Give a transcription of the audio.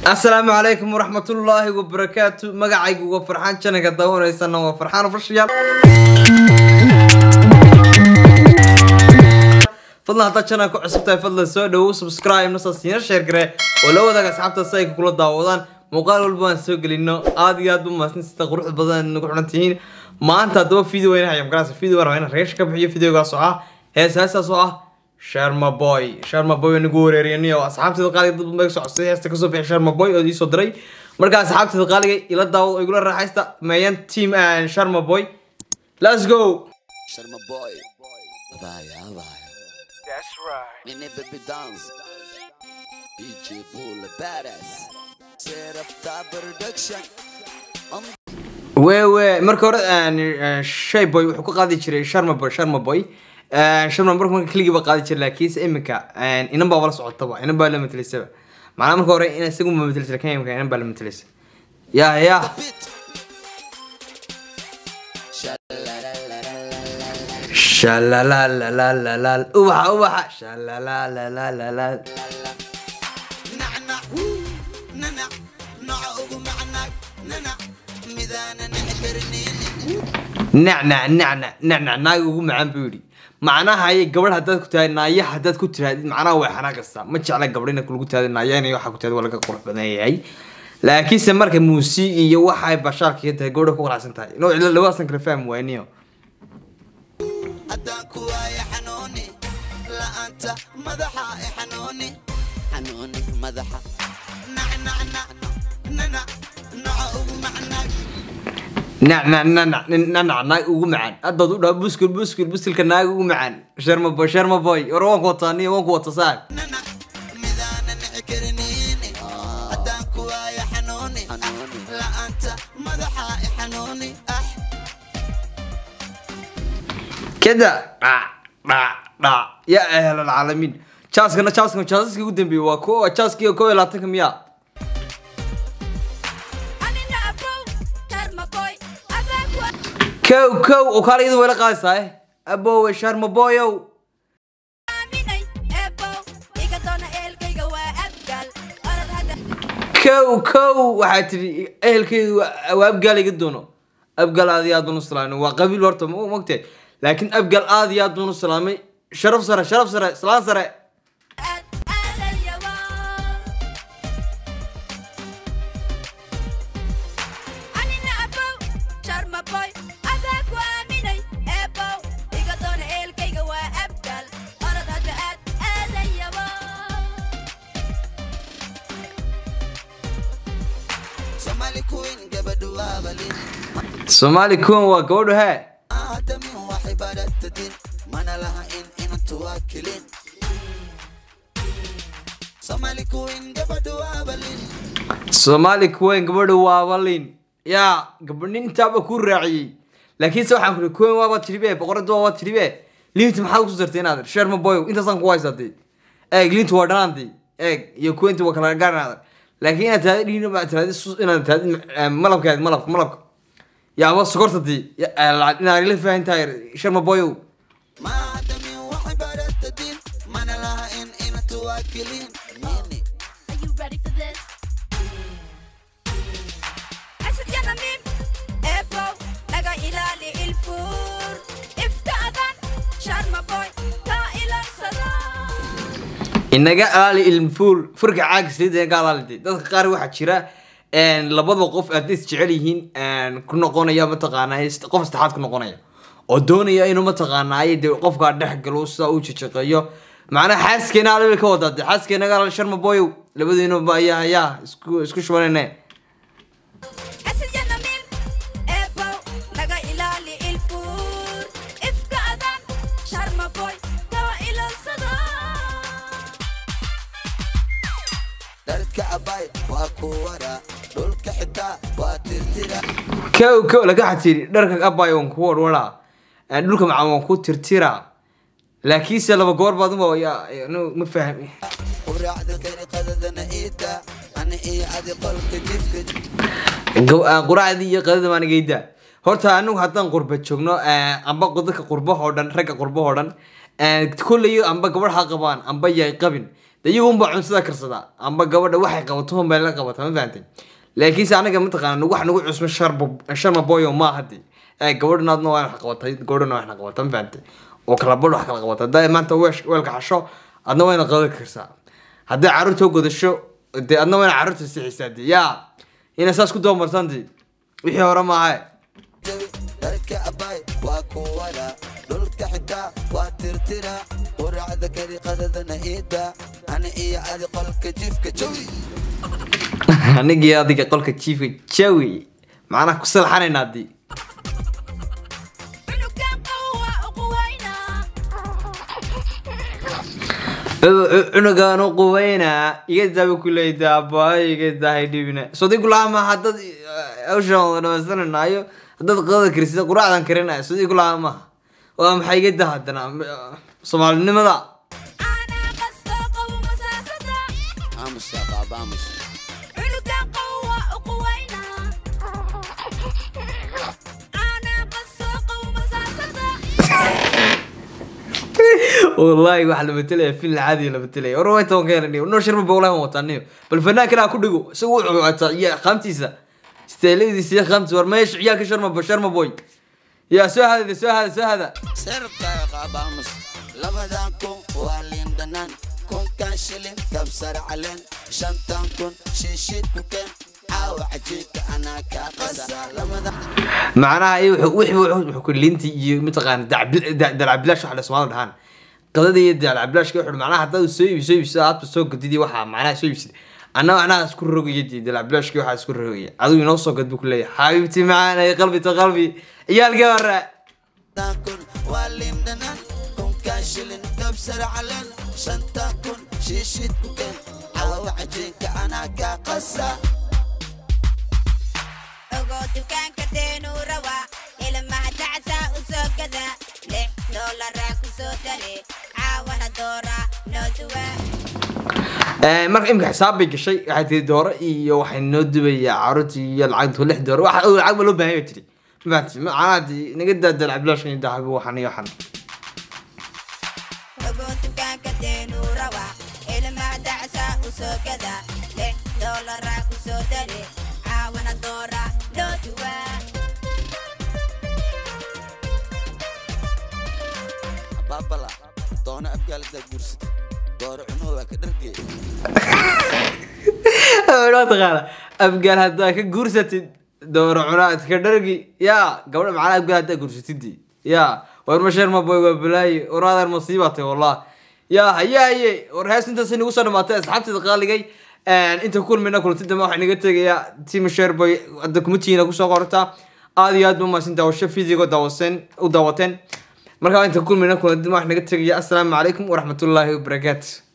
asalaamu calaykum waraxmatullaahi wabarakaatu magacaygu waa farxaan janaka daawaneysana waa farxaan ofashiyaal fadlan haddaad janal ku cusub tahay fadlan soo dhawow subscribe nasaas yar sheer gare oo la wadaaga asxaabta si ay kula daawadaan muuqaal walba aan soo gelino aad iyo aad bu mahadsan sida quruxda badan nagu xidhan tihiin maanta haddaba video weyn hayam garaas video waan rabaa inaan reesh ka bixiyo videogaas oo ah hees heestaas oo ah sharma boy sharma boy nagu wareeriyani oo asxaabteeda qaaliga dad badan soo codsay heesta kasoo bixi sharma boy oo iisoo diray marka asxaabteeda qaaliga ila daawad oo igula raaxaysta meeyan team sharma boy let's go Sharma boy. Vaya, vaya. That's right. Nene baby dance. DJ Bull badass. Set up that production. wewe marka hore shay boy wuxuu ka qaadi jiray sharma boy sharma boy sharma marka marka keligii ba qaadi jiray laakiinse iminka inan baa wala socotaba inan baa la matelaysaba macnaha marka hore in isagu ma matelaysa lakin imika inan baa la matelaysa ya ya Beat. Sha-la-la-la-la-la-la-la. shalalalalalaal ubaxa ubaxa shalalalalalaal Nacnac. Nanac. Nooca ugu macnac. Nanac. Midaanan ixtirneynin. nacnac nacnac nacnac naag ugu macaan buu yidhi macnaha ayay gabadh haddaad ku tahay naaya haddaad ku tirahdid macnaha way xanaaqaysaa ma jecla gabadh ina lagu tahda naaya inay waxaa ku tahda waa laga qurux badan yahay laakiinse marka muusiig iyo waxay bashaalka ka tahay gabadha ku qanacsan tahay no ila labadaasan kala fahmi waayniyo haddaan ku waayo xanuuni la'aanta madaxa i xanuuni xanuuni madaxa nacnacnac nanac nooca ugu macnac nacnac nanac nanac naag ugu macaan haddaad u dhaha buskul buskul buskilka naag ugu macaan sharma boy sharma boy war waan ku wataa niyo waan ku wata saag nanac midaanan nici karinini haddaan ku waayo xanuuni la'aanta madaxa i xanuuni ah كده دع دع دع يا اهل العالمين جاسكنا جاسكنا جاسكي قدام بي واكو جاسكي كو لا تكم يا anina abow karma boy abaku كو كو وكان يدو ولا قايسا ابو شرم بويو aaminay ebow iga doona eelkayga waa abgal orad hadda كو كو waxaa tiri ehelkeygu waa abgaal iga doono abgaal aad iyo aad baan u salaamay waa qabiil horta ma mogtay laakiin abgaal aad iyo aad baan u salaamay sharaf sare sharaf sare salaan sare aad aadalyaba anina abow sharma boy abaku aaminay ebow iga doona eelkayga waa abgal orad hadda aad aadalyaba somali queen gabadhu waabalin soomaali kuwan waa gabadhu hee aadamin waxay baratadin mana laha in inantu waa kelin somali queen gabadhu waabalin soomaali kuwen gabadha waabalin yaa gabadh intaaba ku raaciyey laakiinse waxaan kuri kuwen waaba tiribe boqorada waaba tiribe liinta maxaad kusoo sartay inaad sherma boyo intaasaan ku haysatay eeg liinta waa dhanaantay eeg iyo kuwenta waa kala gaarnaadan laakiin inaad taadi dhiino ma taadi inaad taadi malabkaad malabka malabka yaa ama sokortati inaad ila faahan tahay sherma boyo ma aadamin waxay baratadin mana laha in inantu waa kelin nini Are you ready for this? Asad ya namim, ebo, naga ilali ilfur. Iftaadan, sharma boy, ka ilansada. inaga alaali ilmfuul furka caaga saliida inaga alaalintay dadka qaar waxaa jira een, labada qof hadday is jecel yihiin een, ku noqonaya mataqaanaa is- qof saddexaad ku noqonaya oo doonaya inuu mataqaanaaye dee qofkaa dhex galo sidaa uu jajaqeeyo macnaha xaaskeena alabay ka wadaa dee xaaskeena alaal sharma boyow labadiinu ba ayaa ayaa isku isku shubanayne Asad ya namim, ebo, naga ilali ilfur. Iftaadan, sharma boy, ka ilansada. dharka abay waa ku wara dhulka xitaa waa tirtira kow kow laga xatiri dharka abay waan ku warwaraa een, dhulka macaan waan ku tirtiraa laakiinse laba goor baad uma yaa- yaa- no, ma fahmi quraacda dariiqadadana iida ani iyo adi qolka jifka Gaw- ah, quraacdii iyo qadada baan geyda horta anigu haddaan qurba joogno eh, amba dadka qurbahoo dhan ragga qurbahoo dhan kulley amba gabadh ha qabaan amba yay qabin de iyagunba cuntada karsadaa amba gabadha waxay qabato unbay la qabataa ma fahantay laakiinse anaga mataqaana wax nagu cusmo sharba sharma boyo ma hadi ee gabadhna adna waa wax qabatay gabadhna waa wax qabata ma fahantay oo kala badh wax kala qabata hadday maanta weesh- weelka xasho adna wayna qadan karsaa hadday carruurta u godasho dee adna wayna carruurta sixisaa dee yaa inay saas ku doomartaan dee wixii hore maaha jawi dharka abaay waa kuwada dhulka xitaa waa tirtira quraacda kariqadadana iida ani iyo adi qolka jifka jawi anigii adiga qolka jiifka jawi macnaha ku salxanaynaa dee cunugan qawa uquwaynaa cunugan u quweynaa iga daabi kuleyda abaayo iga daahay dhibina sodigu laama hadad hawshan wada dhamaystananaayo haddaad qadada karisida quraacdan karinaya sodigu laama maaha waa maxay iga daa haddana soomaalinimada aanaa qastoo qawo masaasada aamus yaa qaaba aamus cunugan qawa uquwaynaa aanaa qastoo qawo masaasada wallahi waxa la betelaya fil caadi la betelaya war way toban keenani no shirma bowlahan wataaniyo bal fanaankana ku dhigo isagu wuxuu wataa iyo qaamtiisa steeladiisa iyo qaamtiisa war meesha ciyaalka sharma sharma boy yaa soo hada soo hada soo hada seerabkaaga qaaba aamus labadan kun waa liin dhanaan kunkan shilin kabsar caleen shantan kun shiishid ku keen caawa cajiibka anaa kaa qasa lamada macnaha iyo wuxuu wixii wuxuu wuxuu ku linti iyo mataqaan dalcabilash waxa la Soomaaliya dhahan qadada iyo dalcabilaashka wuxuu macnaha hadda soo iibso iibso aad soo gadidi waxa macnaha soo iibsid anna macnaha isku rogaya dalcabilaashka waxa isku rogaya adigu inoo soo gad buu ku leeyahay xabiibti macaan ay qalbi ta qalbi ciyaalka hore shantan kun waa liin dhanaan kunkan shilin kabsar caleen shantan kun shiishid ku keen caawa cajiibka anaa kaa qasa ogo dukaanka deenuu rawaa ilmaha dacsaa u soo gada lix doolaraa ku soo dare caawana dooraa noo duwaa marka imika xisaab bay gashay waxay tiri dooro iyo waxay noo dubayaa caruurtii iyo lacagtu lix dooro waxa oo lacag ba loo baahan yahay tiri ma fahanti macnaha dee naga daa dalcabilaashka iyo dahabi waxan iyo waxan ogo dukaanka deenuu rawaa ilmaha dacsaa u soo gada lix doolaraa ku soo dare caawana dooraa noo duwaa baabala doono abgaaladaa guursata dooro cunuhu waa ka dhargeey waa taqaana abgaal haddaa ka guursatid dooro cunaad ka dhargi yaa gabadha macnaha abgaal haddaa guursatid yaa war masheer maboy waa balaaye war adeer masiibatay wallah yaa haye haye war hees intaas inagu soo dhamaatay asxaabteeda qaaligay inta kulmina kulanti dambe waxaa inaga tegayaa team share boy hadda kumatiina kusoo qortaa aad iyo aad ba umahadsan daawasho fiidigo daawaseen u daawateen markaa inta kulmina kulanti dambe waxaa inaga tegaya assalaamu calaykum waraxmatullaahi wabarakaatu